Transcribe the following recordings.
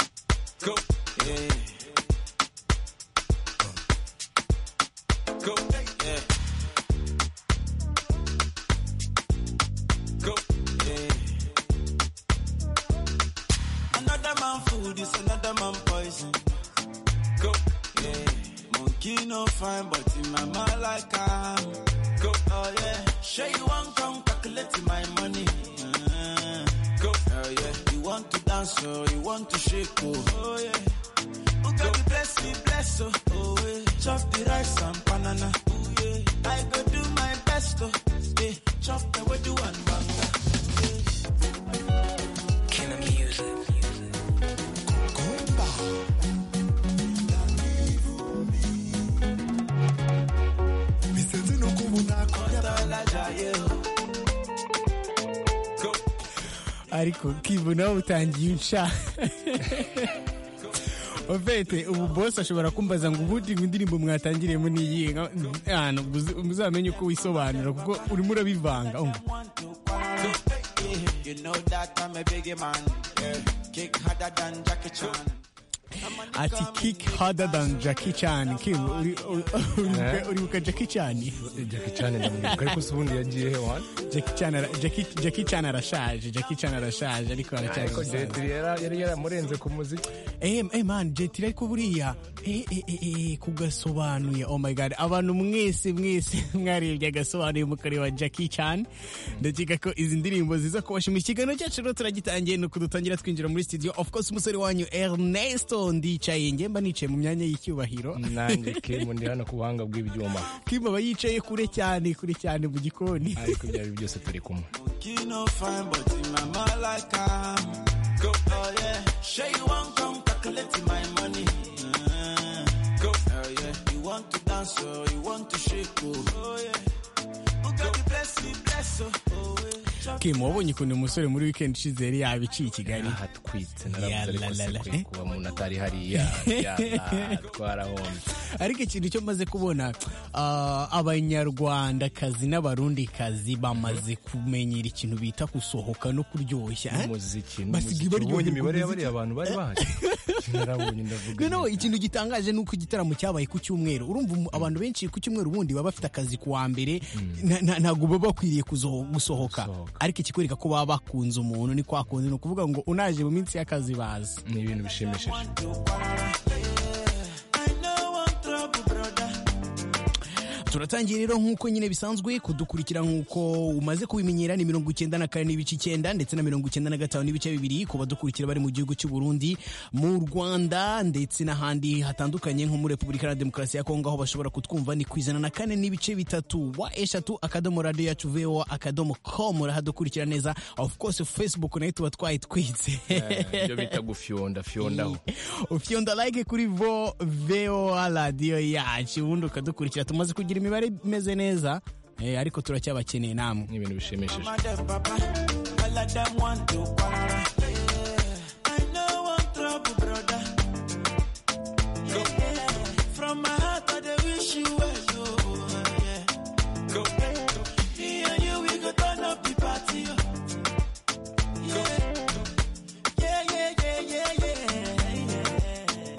go. Yeah. Go. Yeah. Go. Yeah. Another man food is another man poison. Go. Yeah. Monkey no fine, but in my mind like I'm. Go. Oh yeah. Sure you want come calculate my money. Uh, go. Oh yeah. You want to dance oh, you want to shake oh. Oh yeah. Oh God you bless me, bless oh. Oh yeah. Chop the rice and banana. Oh yeah. I go do my best oh. Yeah. Chop the way do and banga. ariko kibona utangiye unca ofete ubu bose ashobora kumbaza ngo ubundi indirimbo mwatangiriyemo n'iyihe ahantu muzamenye uko wisobanura kuko urimo urabivanga Oh, want to party. You know that I'm a big man. Yeah. Kick harder than Jackie Chan. ati kick harder than Jackie Chan Kim uri- uri- uribuka- uribuka Jackie Chan Jackie Chan ndamwibuka ariko si ubundi yagiye he wani Jackie Chan ara- Jackie Jackie Chan arashaje Jackie Chan arashaje ariko aracyari ariko umusaza. Jetri yari yari yaramurenze ku muziki Eh, eh man jetiri ariko buriya eh, eh, eh, eh, kugasobanuye oh my god abantu mwese mwese mwarebye agasobanuye mukareba Jackie Chan ndakeka ko izi ndirimbo ziza kubashima ikiganiro cyacu rero turagitangiye nuko dutangira twinjira muri studio of course umusore wanyu Ernesto ndicaye njye mba nicaye mu myanya y'icyubahiro nanjye Kim ndi hano ku buhanga bw'ibyuma Kim aba yicaye kure cyane kure cyane mu gikoni ariko ibyo ari byo byose turi kumwe Monkey no fine, but in my mind like I'm. Go, oh yeah. Sure you want come calculate my money. Uh, go, oh yeah. You want to dance or you want to shake oh, oh yeah. Oh God, you bless me, bless oh, oh yeah. Chop Kim wabonye ukuntu umusore muri weekend ishize yari yabiciye i Kigali ahatwitse naravuze Ya ariko la la la. sekuye kuba umuntu atari hariya ya la, twarahombye ariko ikintu cyo maze kubona ah, abanyarwandakazi n'abarundikazi bamaze kumenyera ikintu bita gusohoka no kuryoshya eh? umuziki basigaye n'umuziki ubonye baryoherwa imibare umuziki. y'abariya bantu bari baje narabonye ndavuga noneho nti, ikintu gitangaje ni uko igitaramo cyabaye ku cyumweru urumva umu- abantu benshi ku cyumweru ubundi baba bafite akazi ku wa mbere na- na- ntabwo baba bakwiriye kuzo- gusohoka Gusohoka. ariko ikikwereka ko baba bakunze umuntu ni kwa kundi ni ukuvuga ngo unaje mu minsi y'akazi bazi ni ibintu bishimishije I know one trouble, brother. turatangiye rero nk'uko nyine bisanzwe kudukurikira nk'uko umaze kubimenyera ni mirongo icyenda na kane n'ibice icyenda ndetse na mirongo icyenda na gatanu n'ibice bibiri ku badukurikira bari mu gihugu cy'u Burundi mu Rwanda ndetse n'ahandi hatandukanye nko muri Repubulika Iharanira Demokarasi ya Kongo aho bashobora kutwumva ni ku ijana na kane n'ibice bitatu wa eshatu akadomo radiyo yacu vewa akadomo komu urahadukurikira neza of course Facebook nayo tuba twayitwitse Eh, ibyo bita gufyonda fyondaho ufyonda like kuri vo voa radiyo yacu ubundi ukadukurikira tumaze kugira imibare imeze neza eh, ariko turacyabakeneye namwe ni ibintu bishimishije My dem papa, all of them want to quarrel. I know one trouble, brother. Yeah. From my heart, I dey wish you well, oh, yeah. Go. Me and you, we go turn up the party, oh. Yeah. Yeah, yeah, yeah, yeah, yeah,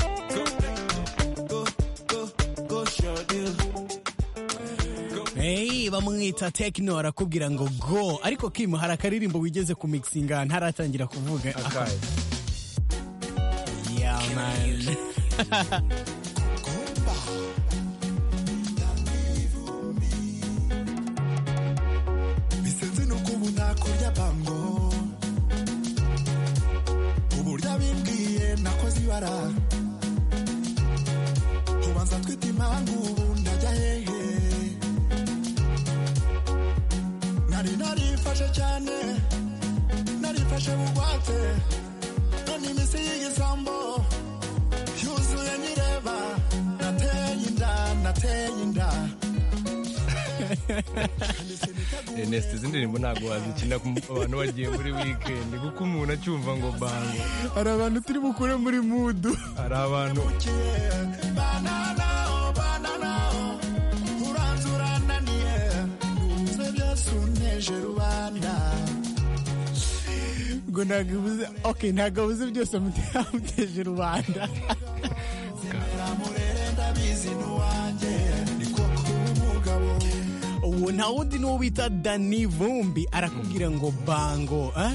yeah. Go, go, go, sure do. Hey, bamwita tekino arakubwira ngo go ariko kim hari akaririmbo wigeze ku mixinga ntaratangira kuvuga akahe Yeah, man. bisenze no kubona kurya bango uburyo bimbwiye nakoze ibara ubanza twita impamvu ubu ndajya hehe nari narifashe cyane narifashe bugwate none iminsi y'igisambo yuzuye nyireba nateye inda nateye inda Ernest izi ndirimbo ntabwo wazikina ku abantu bagiye muri wikendi kuko umuntu acyumva ngo bango hari abantu turi bukure muri mudu hari abantu ngo ntabwo buze okay ntabwo buze byose muteje rubanda murere ndabizi n'uwanjye ni koko umugabo uwo nta wundi n'uwo bita dani vumbi arakubwira ngo bango eh?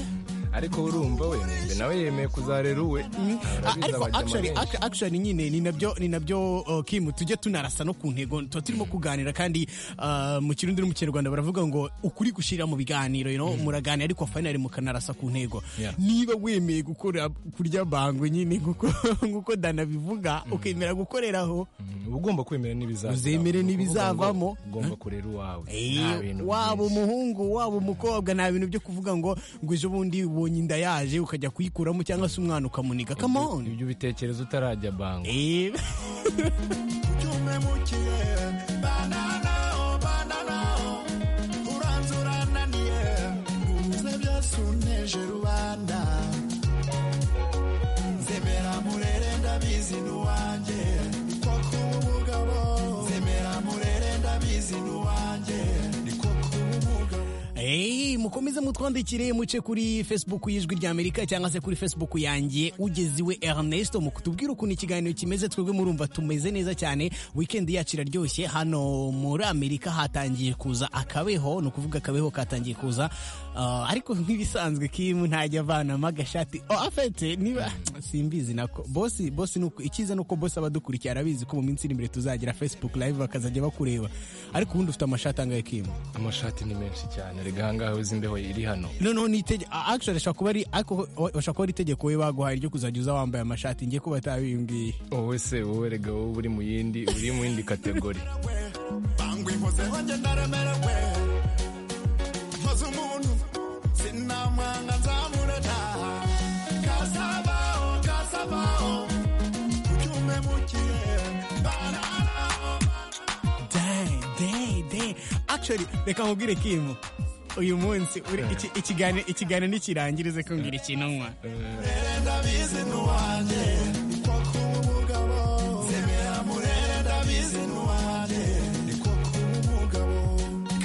ariko urumva we mbe nawe yemeye kuzarera uwe Ah, Arabizi ariko abajya actually amabenshi. ac- actually nyine ni nabyo ni nabyo uh, Kim tujye tunarasa no ku ntego tuba turimo kuganira kandi uh, mu kirundi no mu kinyarwanda baravuga ngo ukuri gushira mu biganiro you know muraganira ariko finally mukanarasa ku ntego Yeah. niba wemeye gukora kurya bango nyine nguko nguko danabivuga ukemera gukoreraho Mm, uba ugomba kwemera n'ibizavamo Uzemere n'ibizavamo. ugomba kurera uwawe Nta Eh, bintu waba byinshi. umuhungu waba umukobwa nta bintu byo kuvuga ngo ngo ejo bundi ubonye inda yaje ukajya kuyikuramo cyangwa se umwana ukamuniga come on ibyo ubitekereza utarajya bango Eh, ucyumemukiye banana oh, banana oh, uranze urananiye ubuze byose uneje rubanda nzemera murere ndabizi n'uwanjye ni koko umugabo nzemera murere ndabizi n'uwanjye ni koko umugabo eh, mukomeze mutwandikire muce kuri facebook y'ijwi ry'amerika cyangwa se kuri facebook yanjye ugeze iwe ernesto mu kutubwira ukuntu ikiganiro kimeze twebwe murumva tumeze neza cyane weekend yacu iraryoshye hano muri amerika hatangiye kuza akabeho ni ukuvuga akabeho katangiye kuza Ah, ariko nk'ibisanzwe kimu ntajya avanamo agashati oh, afete niba simbizi nako bosi bosi nuko icyiza nuko bosi aba adukurikiye arabizi ko mu minsi iri imbere tuzagira facebook live bakazajya bakureba ariko ubundi ufite amashati angahe kimu amashati ni menshi cyane rega ahangaha uzi imbeho iri hano noneho ni itegeko actually ashobora kuba ari ariko ashobora kuba ari itegeko we baguhaye ryo kuzajya uza wambaye amashati ngiye kuba atabimbwiye wowe se wowe rega wowe uri mu yindi uri mu yindi kategori bangwa inkozeho njye ndaremerewe nkoze umuntu sinamwanga nzamure ntaha kasabaho kasabaho ucyume mukiye bananaho Dang, dang, dang. actually reka nkubwire kimu uyu munsi uri- iki- ikiganiro ikiganiro nikirangirize kumbwira ikintu nywa murere ndabizi n'uwanjye ni koko umugabo zemera murere ndabizi n'uwanjye ni koko umugabo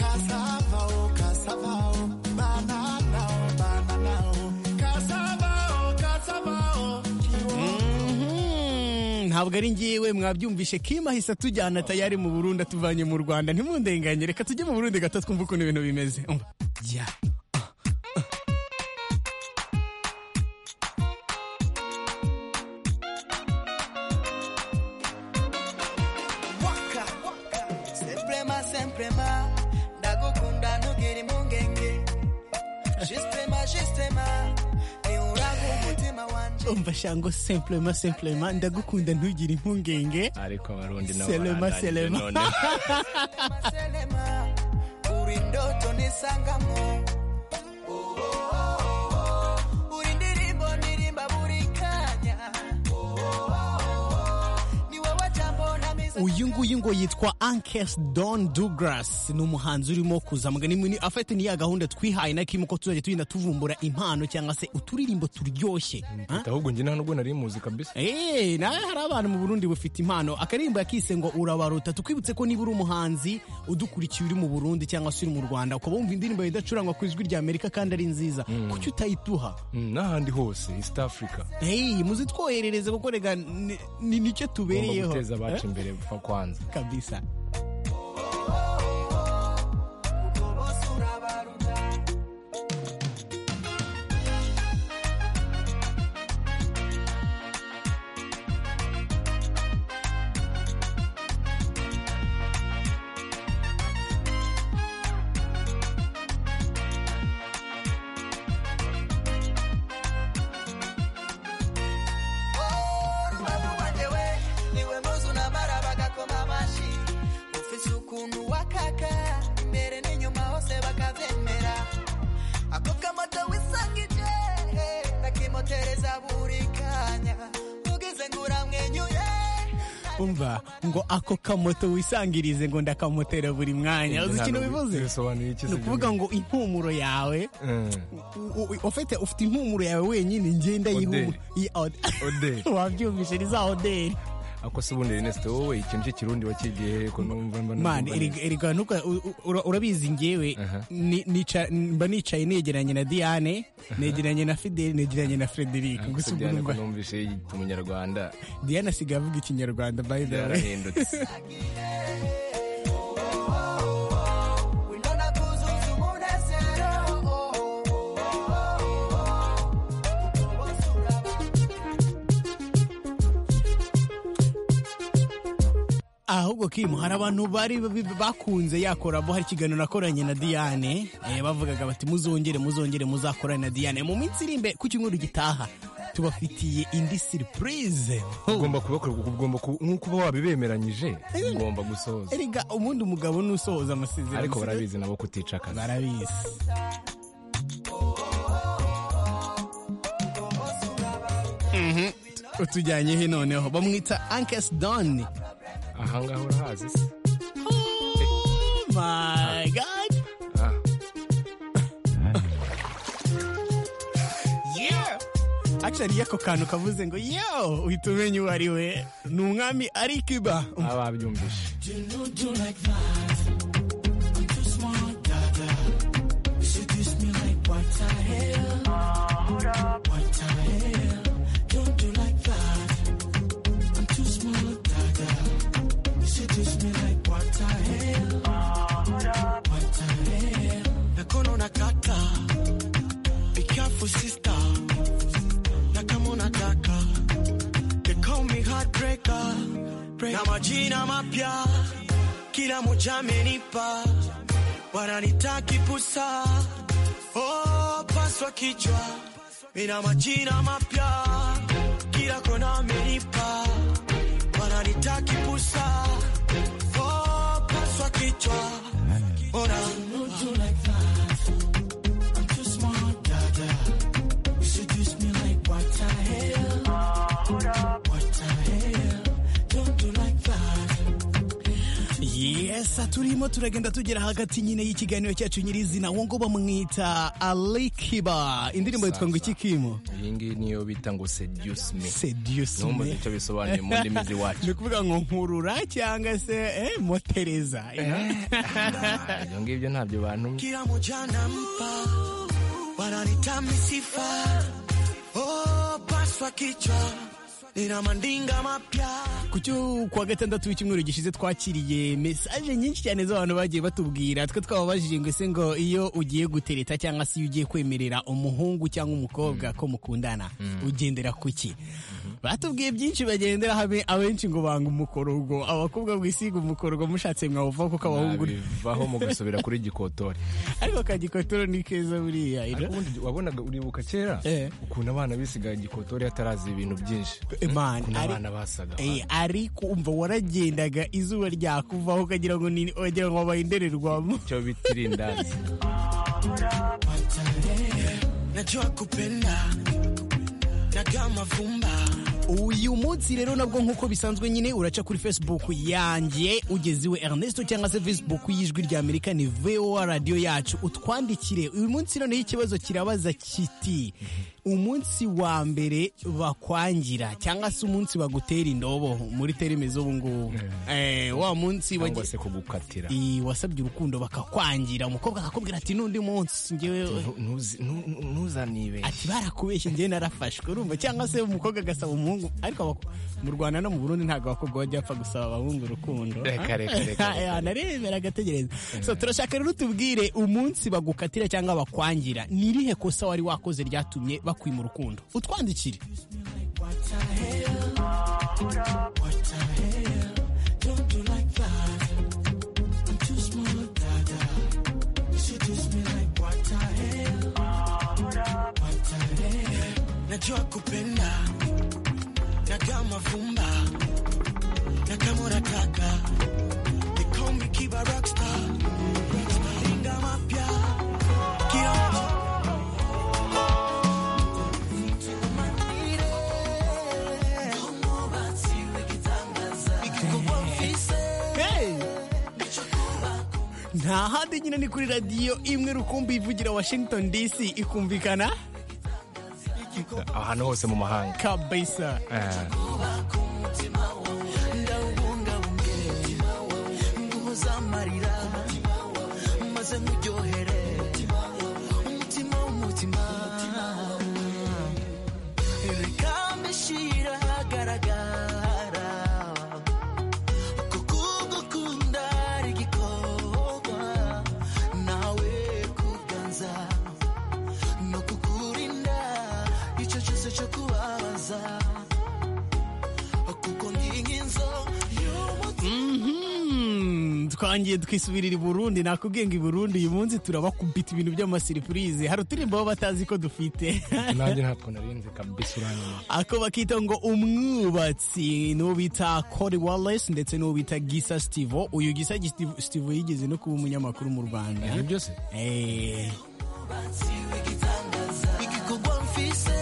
kasabaho kasabaho bananaho bananaho kasabaho kasabaho kiwo Mhm, ntabwo ari ngiwe mwabyumvishe kimu ahise atujyana tayari mu burundi atuvanye mu rwanda ntimundenganye reka tujye mu burundi gato twumve ukuntu ibintu bimeze Umva. Yeah. waka sempre ma sempre ma ndagukunda ntugire impungenge juste ma juste ma ni uranga umutima wanje umva shango simplema simplema ndagukunda ntugire impungenge ariko abarundi nabo Selema, barandanyije selema. none. maselema uri ndoto nisangamo Oh, oh, oh, oh. uri ndirimbo nirimba buri kanya Oh, oh, oh, oh. ni wowe jambo ntamiza uyu nguyu ngo yitwa ankes don douglas ni umuhanzi urimo kuzamugana imuni afite niya gahunda twihaye na kimu ko tuzajya tugenda tuvumbura impano cyangwa se uturirimbo turyoshye Ha? ahubwo njye nta nubwo nari muzi kabisa Eh, nawe hari abantu mu Burundi bafite impano akaririmbo yakise ngo urabaruta tukwibutse ko niba uri umuhanzi udukurikiye uri mu Burundi cyangwa se uri mu Rwanda ukaba wumva indirimbo idacurangwa ku ijwi rya Amerika kandi ari nziza kuki utayituha Mm, n'ahandi hose east africa hey, muzitwoherereze kuko rega ni- ni nicyo ugomba tubereyeho guteza abacu imbere fa kwanza Eh, kabisa bose urabaruta Urwego rwangewe, niwe muzi unamara bagakoma amashi ufise ukuntu wakaka imbere n'inyuma hose bakabyemera ako kamoto wisangije kakimotereza buri kanya ugize ngo uramwenyure umva ngo ako kamoto wisangirize ngo ndakamotera buri mwanya uzi ikintu bivuze bisobanuye iki ni ukuvuga ngo impumuro yawe u- u- ufite ufite impumuro yawe wenyine ngenda Odeli. yihumura Odeli. wabyumvise ni za odeli ako se ubundi Ernest wowe ikintu cy'ikirundi wakigiye he ko numva mba man numva neza. erega erega nuka u- u- ura- urabizi ngewe ni- nica- mba nicaye negeranye na diane negeranye na fideli negeranye na frederic gusa ubwo Diana ko numva numvise umunyarwanda diane asigaye avuga ikinyarwanda by the way yarahindutse winona kuzuza umunezero bose uraba ahubwo kimu hari abantu bari b- bakunze yakoramo hari ikiganiro nakoranye na diane eh, bavugaga bati muzongere muzongere muzakorane na diane mu minsi iri imbere ku cyumweru gitaha tubafitiye indi surprise ugomba kubakorera ugomba ku- nk'uko uba wabibemeranyije ugomba gusohoza erega ubundi umugabo nusohoza amasezerano ariko barabizi nabo kutica akazi barabizi Mhm. utujyanye he noneho bamwita ankes don ahangaha urahazi se oh my god Ah, yeah actually ako kantu kavuze ngo yo uhita umenya uwo ari we ni umwami ari kiba baba babyumvise mikono na kata be careful sister na kama unataka they call me heartbreaker na majina mapya kila moja amenipa wananitaki pusa oh, paswa kichwa mina majina mapya kila kona amenipa wananitaki pusa oh, paswa kichwa ona yesa turimo turagenda tugera hagati nyine y'ikiganiro cyacu nyirizina uwo ngo bamwita ali kiba indirimbo yitwa ngo iki kimo iyi ngiyi niyo bita ngo seduce me seduce numva me icyo bisobanuye mu ndimi z'iwacu ni ukuvuga ngo nkurura cyangwa se eh, motereza you know? Ah, ibyo ngibyo ntabyo bantumye kila moja nampa, wananita misifa oh, paswa kichwa nina mandinga mapya ku cyo kuwa gatandatu w'icyumweru gishize twakiriye mesaje nyinshi cyane z'abantu bagiye batubwira twe twababajije ngo ese ngo iyo ugiye gutereta cyangwa se iyo ugiye kwemerera umuhungu cyangwa umukobwa ko mukundana ugendera ku ki batubwiye byinshi bagendera habe abenshi ngo banga umukorogo abakobwa bwisiga umukorogo mushatse mwawuvaho kuko abahungu bivaho mu gusubira kuri gikotori ariko kagikotoro ni keza buriya you know? ariko ubundi wabonaga uribuka kera Eh. ukuntu abana bisigaye gikotori hatarazi ibintu byinshi Man, ukuntu ari- abana basaga Eh, ariko umva waragendaga izuba ryakuvaho ukagira ngo ni wagira ngo wabaye indorerwamo icyo bita irindazi najua kupenda nagaa mavumba uyu munsi rero nabwo nk'uko bisanzwe nyine uraca kuri facebook yanjye ugeze iwe ernesto cyangwa se facebook y'ijwi rya amerika ni voa radiyo yacu utwandikire uyu munsi noneho ikibazo kirabaza kiti umunsi wa mbere bakwangira cyangwa se umunsi bagutera indobo muri terime z'ubu ngubu Eh, wa munsi cyangwa wagiye- se kugukatira Eh, wasabye urukundo bakakwangira umukobwa akakubwira ati n'undi munsi ngewe Ntu- ntuzi- ntu- ntu- ntuzanibeshye ati barakubeshye njyewe narafashwe urumva cyangwa se umukobwa agasaba umuhungu ariko abak- mu rwanda no mu burundi ntabwo abakobwa bajya bapfa gusaba abahungu urukundo Reka, reka, reka, reka. Eh, naremera agategereza so turashaka rero utubwire umunsi bagukatira cyangwa bakwangira ni irihe kosa wari wakoze ryatumye bakwima urukundo utwandikire najua kupenda nagaa mavumba na kama unataka They call me Kiba Rockstar. Maringa mapya Kila Hey! nta handi nyine ni kuri radiyo imwe rukumbi ivugira washington dc ikumvikana ahantu hose mu mahanga kabisa Eh, ntabarira maze nkuryohere umutima w'umutima reka mbishyire ahagaragara ko kugukunda ari igikorwa nawe kuganza no kukurinda icyo cyose cyo kubabaza kuko ndi nk'inzoka Mhm, twangiye twisubirira i burundi nakubwiye ngo i burundi uyu munsi turabakubita ibintu by'amasiripurize hari uturirimbo baba batazi ko dufite nanjye ntabwo narinze kabisa uranyuma ako bakita ngo umwubatsi n'uwo bita Cody Wallace ndetse n'uwo bita Gisa Stivo uyu Gisa Stivo Stivo yigeze no kuba umunyamakuru mu Rwanda ibyo byose Eh, igikorwa mfise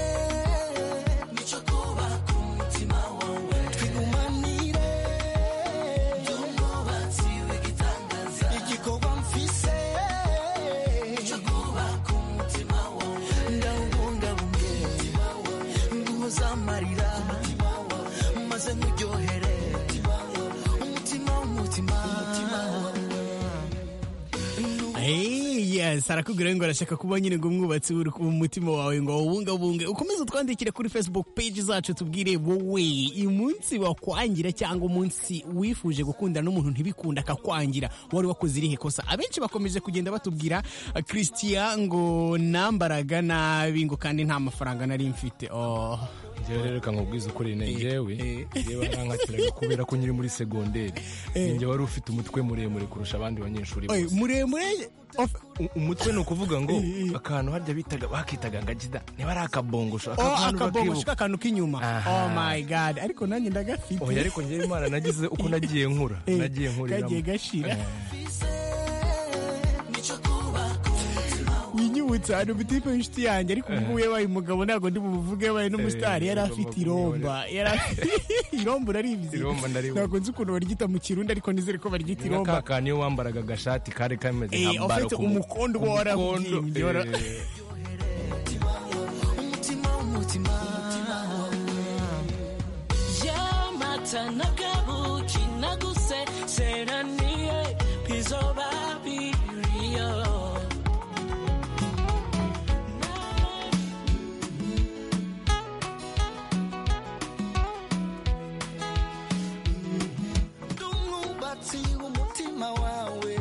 nicyo kubaka umutima wawe twigumanire by'umwubatsi w'igitangaza igikorwa mfise nicyo kubaka umutima wawe ndawubungabunge umutima wawe nguhoza amarira umutima wawe maze nkuryohere umutima wawe umutima w'umutima eh, yes arakubwira ngo arashaka kuba nyine ngo umwubatsi uri ku mutima wawe ngo wawubungabunge ukomeze utwandikire kuri Facebook page zacu tubwire wowe umunsi wakwangira cyangwa umunsi wifuje gukundana n'umuntu ntibikunda akakwangira wari wakoze irihe kosa abenshi bakomeje kugenda batubwira ah, Christian ngo nambaraga nabi ngo kandi nta mafaranga nari mfite oh. njyewe rero reka nkubwize ukuri ni njyewe eh. njyewe warankatiraga kubera ko nyiri muri segonderi ninjye wari ufite umutwe muremure kurusha abandi banyeshuri Oye, bose muremure of- U- umutwe ni ukuvuga ngo akantu harya bitaga bakitaga ngagida niba ari akabongosho aka oh, kantu akabongo bakibuka. k'akantu k'inyuma Aha. oh my god ariko nanjye ndagafite oya ariko njyewe imana nagize uko nagiye nkura Eh, nagiye nkuriramo kagiye gashira Eh. nicyo kubaka winyibutsa hari umutipe w'inshuti yanjye ariko ubwo yabaye umugabo ntabwo ndi bumuvuge yabaye n'umusitari Eh, yari afite bagomba iromba yari afite- iromba uraribizi Iromba ndaribona. ntabwo nzi ukuntu baryita mu kirundi ariko nizere ko baryita Ni iromba ka kantu iyo wambaraga agashati kari kameze Eh, nka baro ufite ku mu- umukondo ku uba warabwiye, mukondo, njye wara- eh. umutima w'umutima yamata nagabuki naguse seraniye pizo babiriyo ndi umwubatsi w'umutima wawe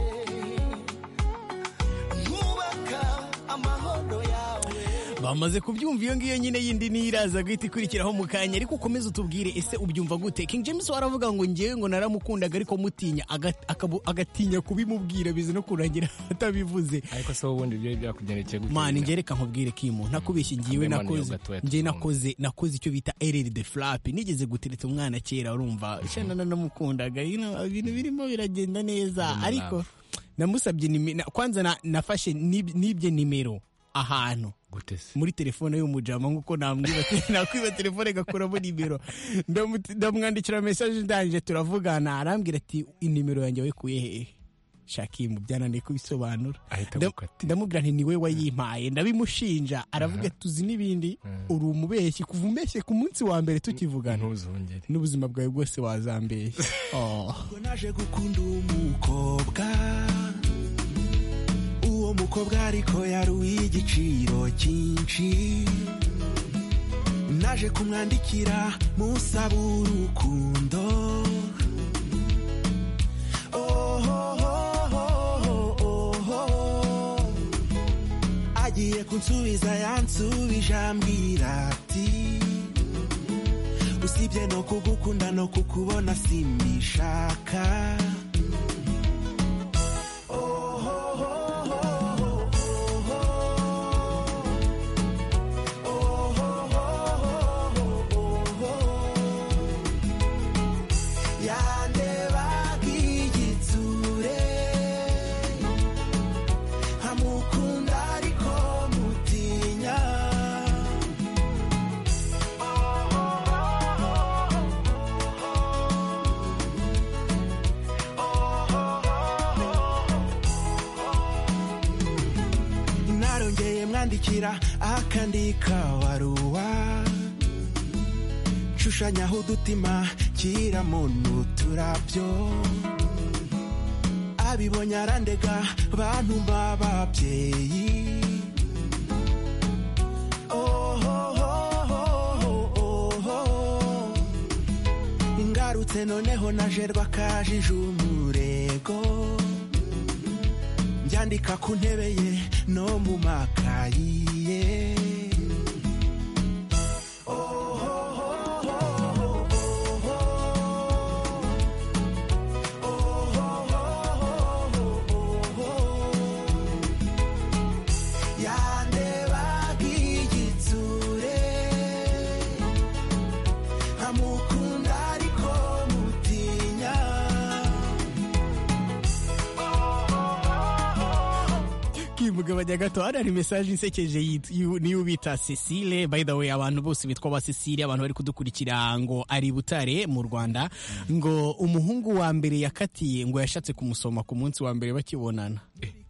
nkubaka amahoro yawe bamaze kubyumva iyo ngiyo nyine yindi niyo iraza guhita ikurikiraho mu kanya ariko ukomeze utubwire ese ubyumva gute king james waravuga ngo ngewe ngo naramukundaga ariko mutinya aga- akabu- agatinya kubimubwira biza no kurangira atabivuze ariko se wowe ubundi ibyo byakugendekeye gute mani njye reka nkubwire kimu ntakubeshye ngiwe Amemano yo nakoze gatoya njye tuzumva. nakoze nakoze icyo bita ereri de flapi nigeze gutereta umwana kera urumva shana nanamukundaga you know, ibintu birimo biragenda neza ariko namusabye nime- na- kwanza na- nafashe n'ib- n'ibye nimero ahantu gute se muri telefone y'umujama nk'uko namwiba- nakwiba telefone gakuramo nimero Ndamu- ndamwandikira mesaje ndangije turavugana arambwira ati inimero yanjye wayikuye hehe shakimu byananiye kubisobanura Ahita Ndam- agukatira. ndamubwira nti niwe wayimpaye ndabimushinja aravuga ati tuzi n'ibindi uri umubeshyi kuva umbeshye ku munsi wa mbere tukivugana ntuzongere n'ubuzima bwawe bwose wazambeshya Oh. Ubwo naje gukunda umukobwa uwo mukobwa ariko yari uw'igiciro cyinshi naje kumwandikira musaba urukundo Ohohohoho. agiye kunsubiza yansubije ambwira ati usibye no kugukunda no kukubona simbishaka yandebaga igitsure nkamukunda ariko mutinya narongeye mwandikira akandika baruwa ncushanyaho udutima kiramuntu turabyo ababibonye arandega bantu b'ababyeyi ngarutse noneho najerwa akajije umurego mbyandika ku ntebe ye no mu makayi ye yandebaga igitsure nkamukunda ariko mutinya kimugabanya gato hano hari mesaje insekeje yit- yu- niyo bita cecile by the way abantu bose bitwa ba cecile abantu bari kudukurikira ngo ari butare mu rwanda ngo umuhungu wa mbere yakatiye ngo yashatse kumusoma ku munsi wa mbere bakibonana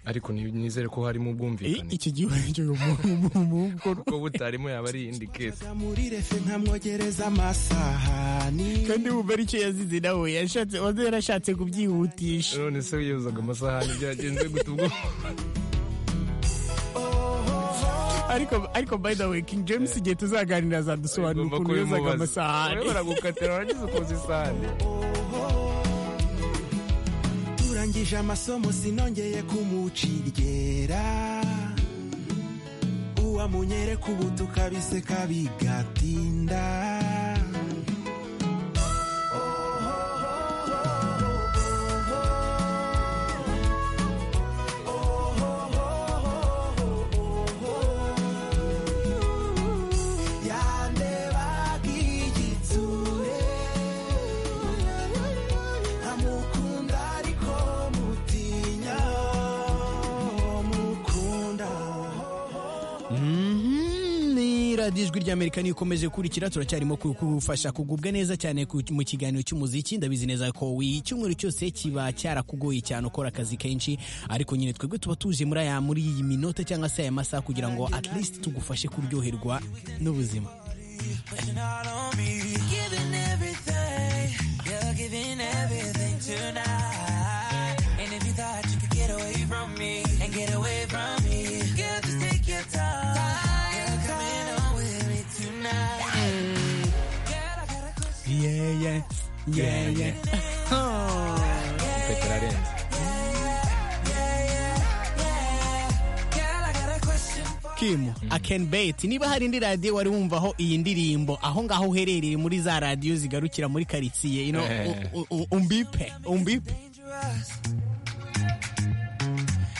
ariko nizere ko harimo Eh, ubwumvikane iki gihe cyo umuhungu kuko butarimo yaba ari iyindi kesi Nza muri refe nkamwogereza amasahani kandi wumva aricyo yazize nawe yashatse waze yarashatse kubyihutisha none se wiyozaga amasahani byagenze gute ubwo ariko ariko by the way king james igihe tuzaganira azadusobanura Ugomba ukuntu yozaga kubimubaza. amasahani urabona gukatira waragize ukoza isahani turangije amasomo sinongeye kumuciryera uwamunyereka ubu tukabiseka bigatinda yandebaga igitsure amukunda ariko mutinya mukunda Mhm, ni radiyo ijwi ry'amerika niyo ikomeje kurikira turacyarimo ku- kugufasha kugubwa neza cyane ku- mu kiganiro cy'umuziki ndabizi neza ko wi- icyumweru cyose kiba cyarakugoye cyane ukora akazi kenshi ariko nyine twebwe tuba tuje muri aya muri iyi minota cyangwa se aya masaha kugira ngo at least tugufashe kuryoherwa n'ubuzima And I don't be giving everything. You're giving everything tonight. And if you thought you could get away from me and get away from me, girl, just take your time. Girl, come in on with me tonight. Girl, I got a question. Yeah, yeah. Yeah, yeah. Petero arenze Girl, I got a question for Kim, I can bet. Niba hari indi radiyo wari wumvaho iyi ndirimbo aho ngaho uherereye muri za radiyo zigarukira muri karitsiye you know, Eh. u- u- u- umbipe umbipe dangerous.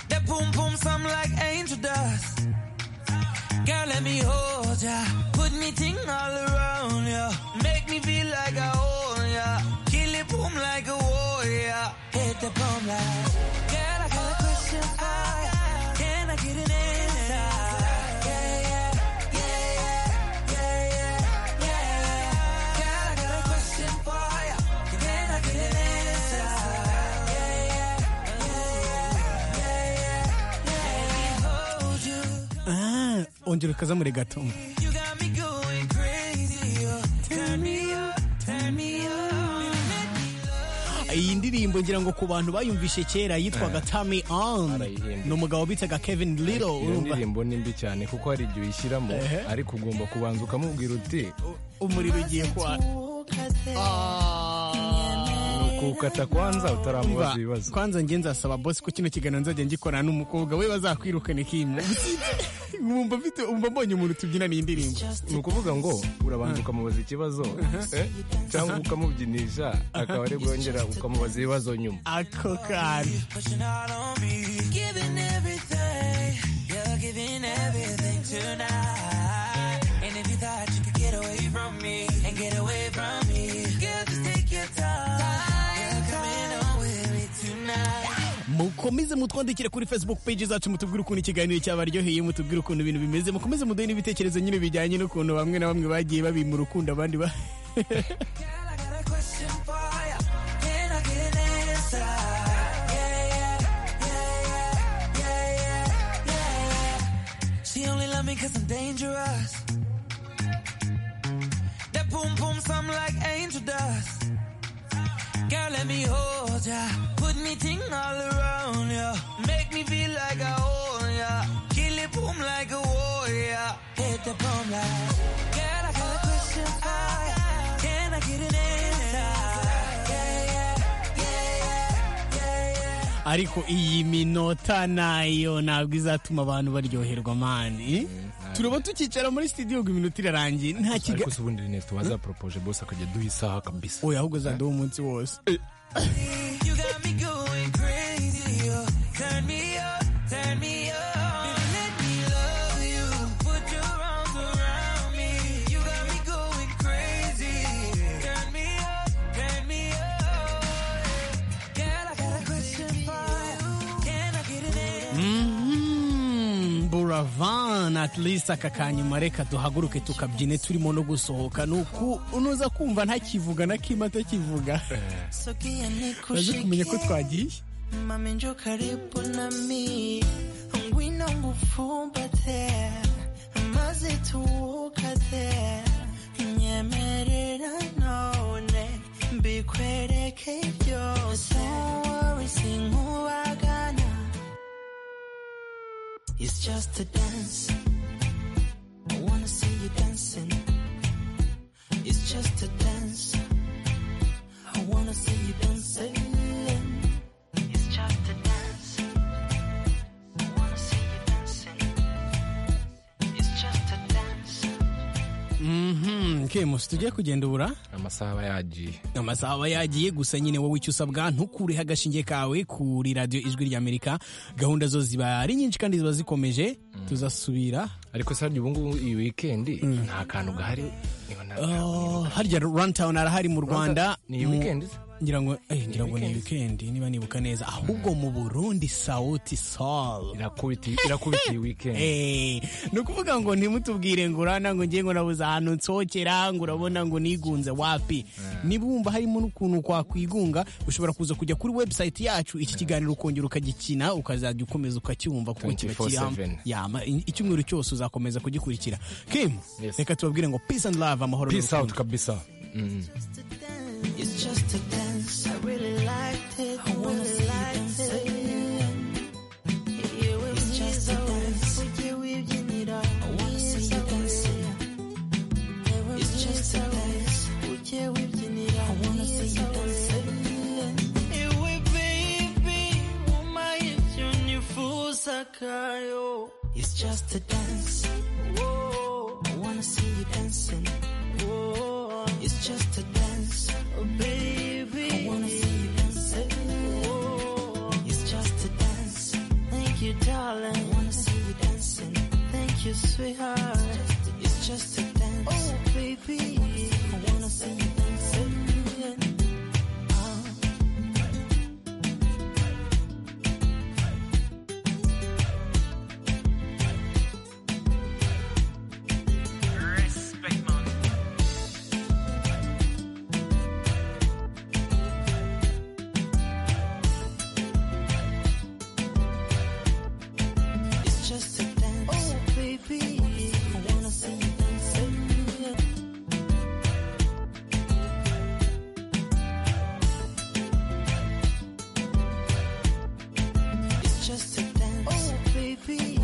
That boom boom sound like angel dust. Girl, let me hold ya. Put me ting all around ya. Make me feel like I own ya. Kill it boom like a warrior. Hit the boom like. Girl, I got a question for ya. Can I get an answer? Yeah, yeah, yeah, yeah, yeah, yeah, yeah. Girl, I got a question for ya. Can I get an answer? Yeah, yeah, yeah, yeah, yeah, yeah. Hold you. Ah, ongera ukazamure gato You got me going crazy. oh. Turn me up, turn me up. iyi ndirimbo ngira ngo ku bantu bayumvishe kera yitwaga Tammy On Barayihimba. ni umugabo bitaga Kevin Little iyo urumva ndirimbo ni mbi cyane kuko hari igihe uyishyiramo ariko ugomba kubanza ukamubwira uti umuriro ugiye kwa ni ukukata kwanza utaramubaza ibibazo kwanza njye nzasaba boss ko kino kiganiro nzajya ngikorana n'umukobwa we bazakwirukana ikimu wumva mfite wumva mbonye umuntu tubyinana iyi ndirimbo ni ukuvuga ngo urabanza ukamubaza ikibazo eh, cyangwa ukamubyinisha akaba ari bwongera ukamubaza ibibazo nyuma ako kari Pushing out on me, giving everything. You're giving everything tonight. And if you thought you could get away from me and get away from me, girl, just take your time. Girl, come in on with me tonight. mukomeze mutwandikire kuri facebook page zacu mutubwire ukuntu ikiganiro cyabaryoheye mutubwire ukuntu ibintu bimeze mukomeze muduhe n'ibitekerezo nyine bijyanye n'ukuntu bamwe na bamwe bagiye babima urukundo abandi ba Girl, I got a question for ya. Can I get an answer? Yeah, yeah, yeah, yeah, yeah, yeah, yeah, yeah. She only love me cause I'm dangerous. That boom boom sound like angel dust. Girl, let me hold ya. Put me ting all around ya. Make me feel like I own ya. Kill it boom like a warrior. Hit the bomb like. Girl, I got a question for ya. Can I get an answer? Yeah, yeah, yeah, yeah, yeah, yeah. ariko iyi minota nayo ntabwo izatuma abantu baryoherwa mani turaba tukicara muri studio ngo iminota irarangiye nta kiga ariko si ubundi rene tubaza poropoje bose akajya duha isaha kabisa oya ahubwo zaduha umunsi wose You got me going crazy. oh. Turn me up, turn me up. Baby, let me love you. Put your arms around me. You got me going crazy. Turn me up, turn me up. Girl, I got a question for you. Can I get an answer? Mhm, buravan at least aka kanyuma reka duhaguruke tukabyine turimo no gusohoka ni uku unoza kumva ntakivuga na kimwe atakivuga Sogea uraze kumenya ko nikushikie. twagiye Mami njoo karibu nami ngwino ngufumbate maze tuwukate nyemerera none mbikwereke byose Don't worry, sinkubagana It's just a dance I wanna see you dancing It's just a dance I wanna see you dancing it's just a dance. I wanna see you dancing. It's just a dance. Mhm, kemusi tugiye kugenda ubura amasaha aba yagiye amasaha aba yagiye gusa nyine wowe icyo usabwa ntukureho agashinge kawe kuri radiyo ijwi ry'amerika gahunda zo ziba ari nyinshi kandi ziba zikomeje tuzasubira ariko sarya ubu ngubu iyi wikendi nta kantu gahari niba nta- Oh, harya runtawuni arahari mu rwanda ni iyi Mu- wikendi se? ngira ngo eh, ngira ngo ni weekend niba nibuka neza ahubwo mu burundi sauti sol irakubita irakubita iyi wikendi Eh, ni ukuvuga ngo ntimutubwire ngo urabona ngo ngiye ngo nabuze ahantu nsokera ngo urabona ngo nigunze wapi niba wumva harimo n'ukuntu kwakwigunga ushobora kuza kujya kuri website yacu iki kiganiro ukongera ukagikina ukazajya ukomeza ukacyumva kuko kiba kiri hamwe 24/7. Yama, i- icyumweru cyose uzakomeza kugikurikira kim Yes. reka tubabwire ngo peace and love amahoro peace n'urukundo. out kabisa Just a dance. It's just a dance. I really liked it. I wanna see you dancing. It's just a dance. I wanna see you dancing. It's just a dance. I wanna see you dancing. Ewe baby, uma yesionifusa kayo. It's just a dance. Whoa. I wanna see you dancing. Whoa. It's just a dance. Oh, baby. I wanna see you dancing. Whoa. It's just a dance. Thank you, darling. I wanna see you dancing. Thank you, sweetheart. It's just a dance. Oh, baby. I wanna see you dancing. Oh. It's just a dance. Oh, baby. I wanna see you dancing. It's just a dance. Oh, baby.